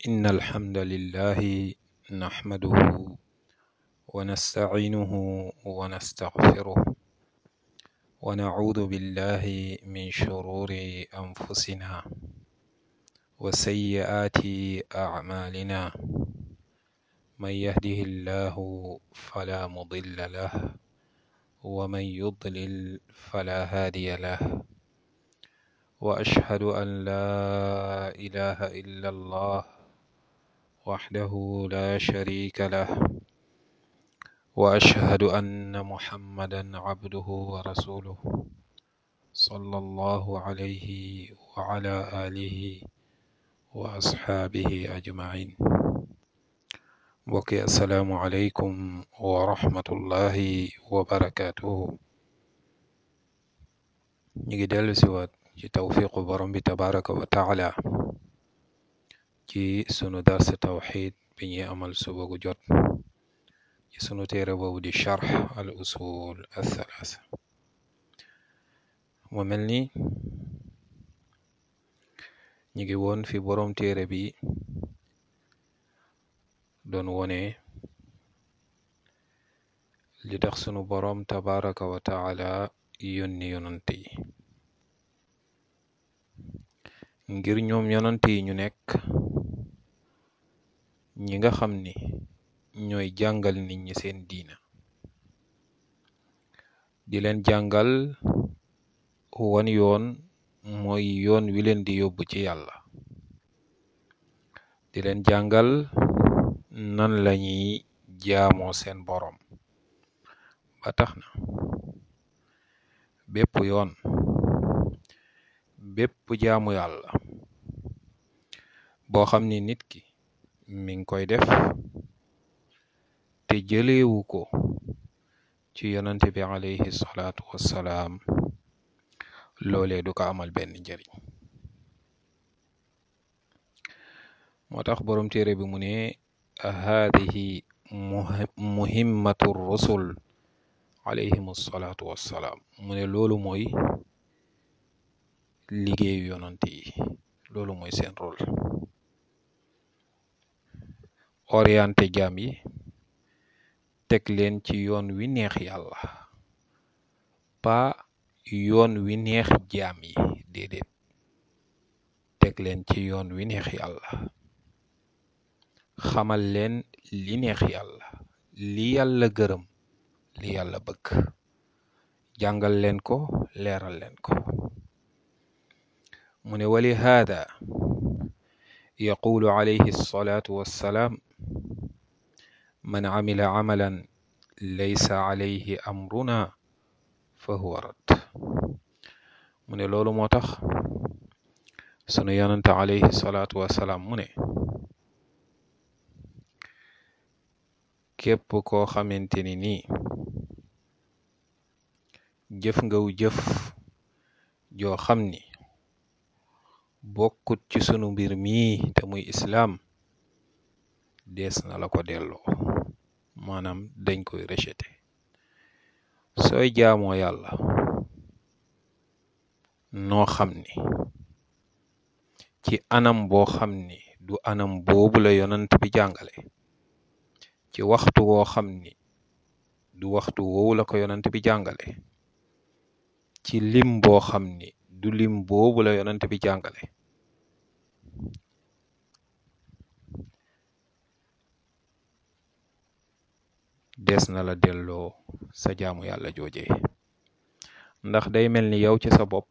إن الحمد لله نحمده ونستعينه ونستغفره ونعوذ بالله من شرور أنفسنا وسيئات أعمالنا من يهده الله فلا مضل له ومن يضلل فلا هادي له وأشهد أن لا إله إلا الله وحده لا شريك له وأشهد أن محمدا عبده ورسوله صلى الله عليه وعلى آله وأصحابه أجمعين mbokki asalaamualeykum wa rahmatullahi wa barakaatuhu ñu ngi dellu siwaat ci tawfiqu borom bi tabaraka wa taala ci sunu dars tawxid bi ñuy amal suba gu jot ci sunu téere boobu di charx al usul athalaatha mu mel ni ñu ngi woon fi borom téere bi doon wone li tax sunu boroom tabaraka wa taala yónni yonant yi ngir ñoom yonant yi ñu nekk ñi nga xam ni ñooy jàngal nit ñi seen diina di leen jàngal wan yoon mooy yoon wi leen di yóbbu ci yàlla di leen jàngal nan lañuy jaamoo seen boroom ba tax na bépp yoon bépp jaamu yàlla boo xam ni nit ki mi ngi koy def te jëleewu ko ci yonante bi alayhi salaatu wassalaam loolee du ko amal benn njëriñ moo tax boroom téere bi mu ne haadihi muhimmatu rusul alayhim salaatu wassalaam mu ne loolu mooy liggéeyu yonante yi loolu mooy seen rôle orienté jaam yi teg leen ci yoon wi neex yàlla pa yoon wi neex jaam yi déedéet teg leen ci yoon wi neex yàlla xamal leen li neex yàlla li yàlla gërëm li yàlla bëgg jàngal leen ko leeral leen ko mu ne wali haada yaqulu alayhi salaatu wassalaam man camila camalan laysa alayhi amruna fa huwa rad mu ne loolu moo tax sunu yonante alayhi salaatu wassalaam mu ne képp koo xamante ni nii jëf ngaw jëf joo xam ni bokkut ci sunu mbir mii te muy islaam dees na la ko delloo maanaam dañ koy rejeté sooy jaamoo yàlla noo xam ni ci anam boo xam ni du anam boobu la yonant bi jàngale ci waxtu woo xam ni du waxtu woowu la ko yonant bi jàngale ci lim boo xam ni du lim boobu la yonant bi jàngale des na la delloo sa jaamu yàlla joojee ndax day mel ni yow ci sa bopp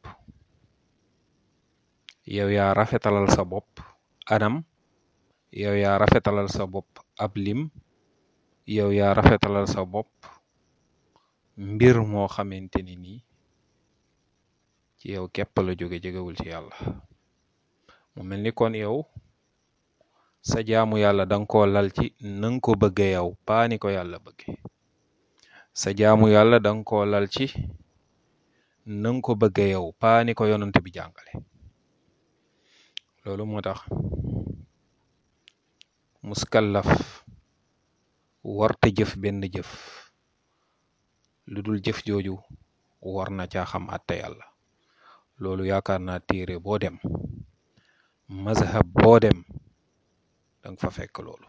yow yaa rafetalal sa bopp anam yow yaa rafetalal sa bopp ab lim yow yaa rafetalal sa bopp mbir moo xamante ni nii ci yow képp la jóge jógewul ci yàlla mu mel ni kon yow sa jaamu yàlla danga ko lal ci nanga ko bëgge yow paani ko yàlla bëgge sa jaamu yàlla danga ko lal ci nanga ko bëgge yow paani ko yonant bi jàngale loolu moo tax muskallaf warta jëf benn jëf lu dul jëf jooju war na caa xam àtte yàlla loolu yaakaar naa téere boo dem mazhab boo dem danga fa fekk loolu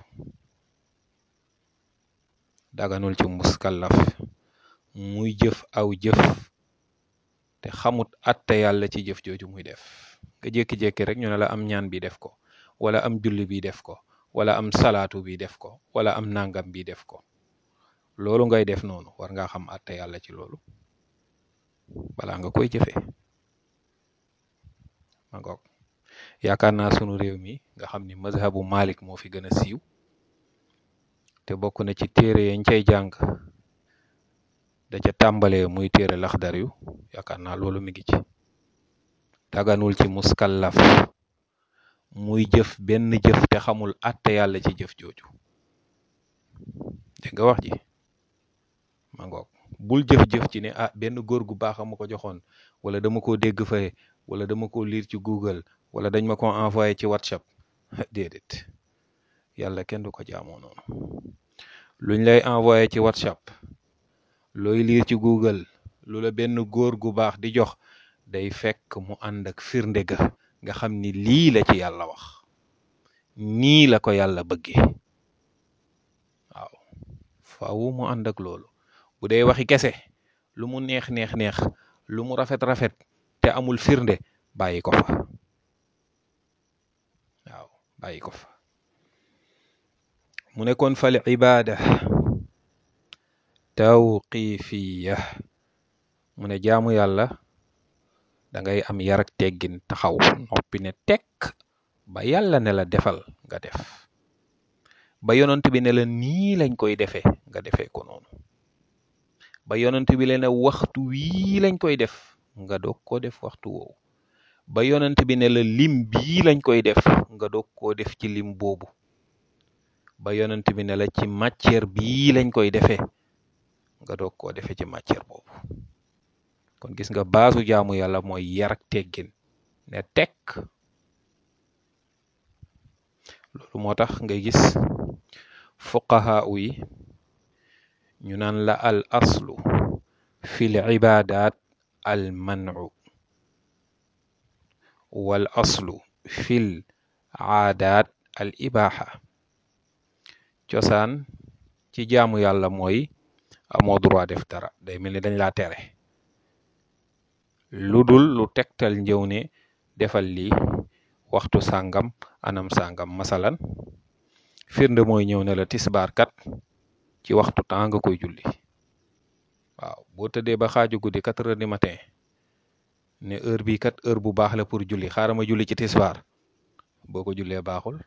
daganul ci muskallaf muy jëf aw jëf te xamut atte yàlla ci jëf jooju muy def nga jékki-jékki rek ñu ne la am ñaan bi def ko wala am julli bi def ko wala am salaatu bi def ko wala am nangam bi def ko loolu ngay def noonu war ngaa xam atte yàlla ci loolu balaa nga koy jëfee ma ngoog yaakaar naa sunu réew mi nga xam ni mazhabu Malik moo fi gën a siiw te bokk na ci téere yañ cay jàng da ca tàmbalee muy téere laxdar yu yaakaar naa loolu mi ngi ci daganul ci muskallaf muy jëf benn jëf te xamul atte yàlla ci jëf jooju dégg nga wax ji ma ngoog bul jëf-jëf ci ne ah benn góor gu baax a ma ko joxoon wala dama ko dégg fay wala dama ko lire ci Google wala dañ ma ko envoyé ci WhatsApp déedéet yàlla kenn du ko jaamoo noonu luñ lay envoyé ci WhatsApp looy lire ci Google lu la benn góor gu baax di jox day fekk mu ànd ak firnde ga nga xam ni lii la ci yàlla wax nii la ko yàlla bëggee waaw faaw mu ànd ak loolu bu dee waxi kese lu mu neex neex neex lu mu rafet rafet te amul firnde bàyyi ko fa waaw bàyyi ko fa mu ne kon fal ibaada tawqifiya mu ne jaamu yàlla da ngay am yar ak teggin taxaw noppi ne tekk ba yàlla ne la defal nga def ba yonent bi ne la nii lañ koy defee nga defee ko noonu ba yonent bi le ne waxtu wii lañ koy def nga doog koo def waxtu woowu ba yonent bi ne la lim bii lañ koy def nga doog koo def ci lim boobu ba yonent bi ne la ci matière bii lañ koy defee nga doog koo defee ci matière boobu kon gis nga baasu jaamu yàlla mooy yar ak teggin ne tekk loolu moo tax ngay gis fuqahaa yi ñu naan la al aslu fil ibadat al manu wal aslu fil aadaat al ibaha cosaan ci jaamu yàlla mooy amoo droit def dara day mel ni dañ laa tere lu dul lu tegtal njëw ne defal lii waxtu sàngam anam sàngam masalan firnde mooy ñëw ne la tisbaar kat ci waxtu temps nga koy julli waaw boo tëddee ba xaaju guddi quatre heures du matin ne heure bii kat heure bu baax la pour julli xaaral ma julli ci tisbaar boo ko jullee baaxul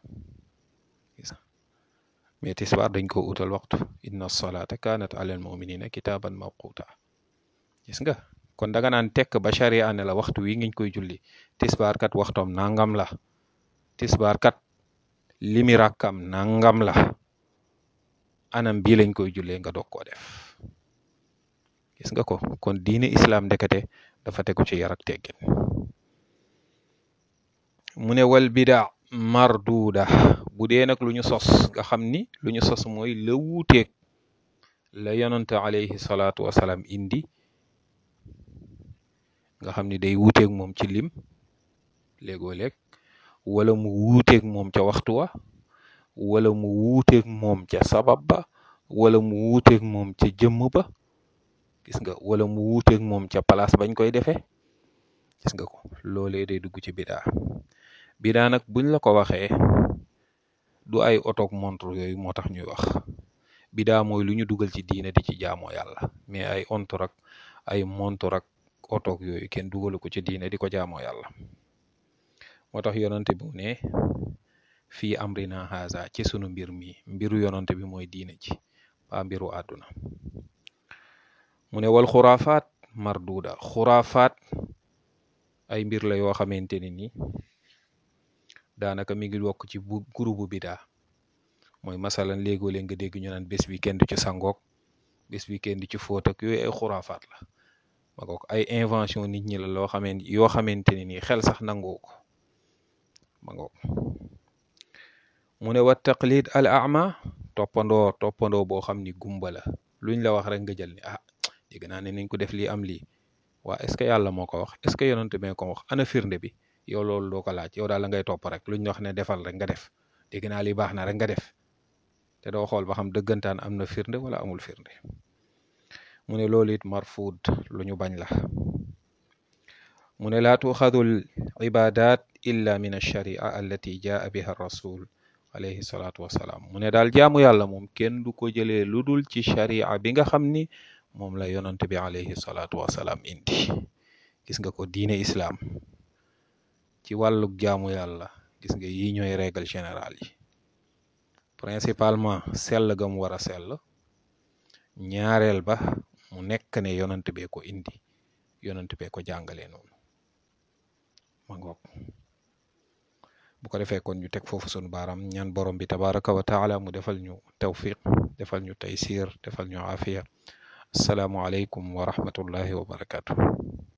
mais tisbaar dañ ko utal waxtu inna salata kanat alal muminina kitaban mawquta gis nga kon danga naan tekk ba charia ne la waxtu wi ngiñ koy julli tisbaar kat waxtoom nangam la tisbaar kat limi rakkam nangam la anam bii lañ koy jullee nga doog koo def gis nga ko kon diine islam ndekete dafa tegu ci yar ak teggin mu ne wal bida marduda bu dee nag lu ñu sos nga xam ni lu ñu sos mooy la wuuteeg la yonante alayhi salaatu wasalaam indi nga xam ni day wuuteeg moom ci lim léegoo léeg wala mu wuuteeg moom ca waxtu wa wala mu wuuteeg moom ca sabab ba wala mu wuuteeg moom ca jëmm ba gis nga wala mu wuuteeg moom ca place bañ koy defee gis nga ko loolee day dugg ci bidaa bidaa nag buñ la ko waxee du ay otoog montre yooyu moo tax ñuy wax bidaa mooy lu ñu dugal ci diine di ci jaamoo yàlla mais ay ontor ak ay montor ak otoog yooyu kenn dugalu ko ci diine di ko jaamoo yàlla moo tax yonante bi mu ne fii amrina haza ci sunu mbir mi mbiru yonante bi mooy diine ji ba mbiru àdduna mu ne wal xuraafaat marduda xuraafaat ay mbir la yoo xamante ne ni daanaka mi ngi bokk ci bu gurubu bidaa mooy masalan léegoo leen nga dégg ñu naan bés bi kenn du ci sangook bés bi kenn du ci fóot ak yooyu ay xuraafaat la ma ko ay invention nit ñi la loo xamante yoo xamante ne nii xel sax nangoo ko ma ngoog mu ne wa taqlid al ama toppandoo toppandoo boo xam ni gumba la luñ la wax rek nga jël ni ah dégg naa ne nañ ko def lii am lii waa est ce que yàlla moo ko wax est ce que yonante mee ko wax ana firnde bi yow loolu doo ko laaj yow daal la ngay topp rek luñ wax ne defal rek nga def dégg naa li baax na rek nga def te doo xool ba xam dëggantaan am na firnde wala amul firnde mu ne loolu it marfuud lu ñu bañ la mu ne laa tuuxadu l ibadat illa min alsharia allati jaa biha rasul alayhi salaatu wasalaam mu ne daal jaamu yàlla moom kenn du ko jëlee lu dul ci sharia bi nga xam ni moom la yonant bi alayhi salaatu wasalaam indi gis nga ko diine islaam ci wàllug jaamu yàlla gis nga yi ñooy règle générale yi principalement sell ga mu war a sell ñaareel ba mu nekk ne yonant bee ko indi yonant bee ko jàngalee noonu ma ngoog bu ko defee kon ñu teg foofu sunu baaram ñaan borom bi tabaraka wa taala mu defal ñu tawfiq defal ñu taysir defal ñu afiya asalaamu aleykum wa rahmatullahi wa barakatuh